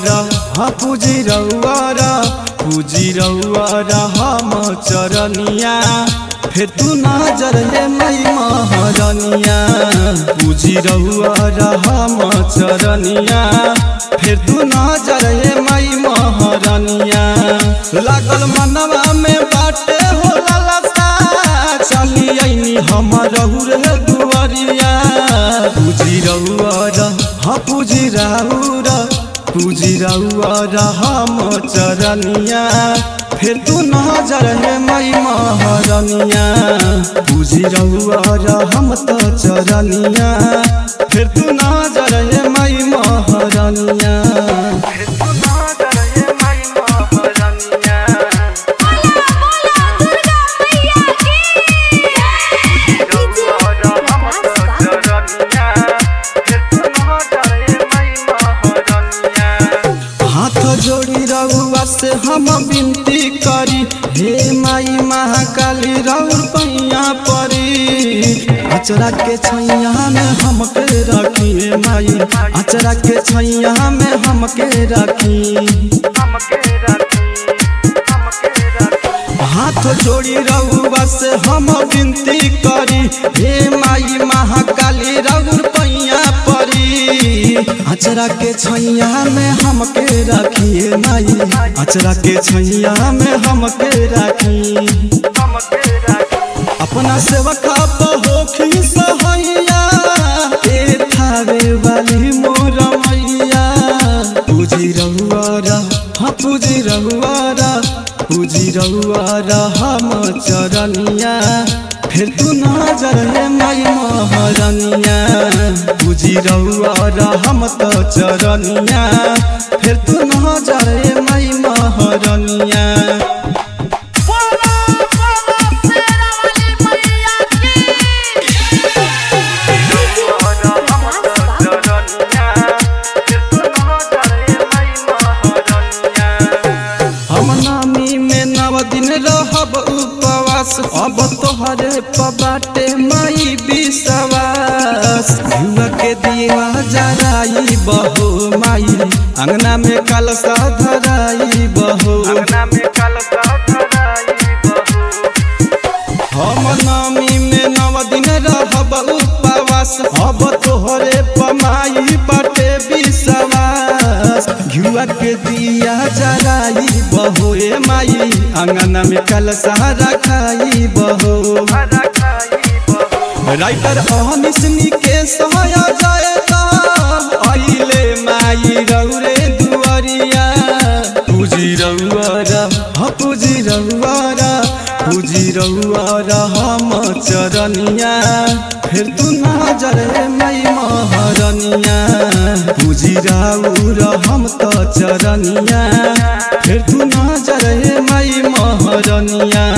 रउआरा हाँ पूजी रउआरा पूजी रउआरा हम चरनिया फिर तू नजर हे मई महरनिया पूजी रउआरा हम चरनिया फिर तू नजर हे मई महरनिया लागल मनवा में बाटे हो ललसा चली आईनी हम रहू रे दुआरिया पूजी रउआरा हाँ पूजी रउरा पूजी रउआरा हम चरनिया फिर तू नजर है मई महरनिया पूजी रउआरा हम तो चरनिया फिर तू नजर है मई महरनिया फिर तू नजर है मई महरनिया हाथ जोड़ी रउआ से हम विनती करी हे माई महाकाली रउर पैया परी अचरा के छैया में हमके रखी हे माई अचरा के छैया में हमके रखी हाथ जोड़ी रउआ से हम विनती करी हे माई महाकाली रउर पैया परी अचरा के छैया में हमके रखिए माई अचरा के छैया में हमके रखी अपना सेवका होखी सहैया ए थावे वाली मोर मैया पूजी रहुआरा हाँ पूजी रहुआरा पूजी रहुआरा हम चरनिया फिर तू नजर है मई महरनिया पूजी रहुआरा हम तो चरनिया फिर तू नजर है मई महरनिया हम नामी में नव दिन रहब उपवास अब तोहरे पबाटे माई विश्वास युवा के दिया जराई बहो माई अंगना में कलसा धराई बहो हम नामी में नव दिन रहब उपवास अब तोहरे पमाई बाटे विश्वास घुआ के दिया जराई बहो ए माई अंगना में कलसा रखाई बहो राइटर अहनिसनी के सहया जाएता आइले माई रौरे दुआरिया पूजी रउआरा हाँ पूजी रउआरा पूजी रउआरा हम चरनिया फिर तू नजर है मई महरनिया पूजी राउरा हम तो चरनिया फिर तू नजर है मई महरनिया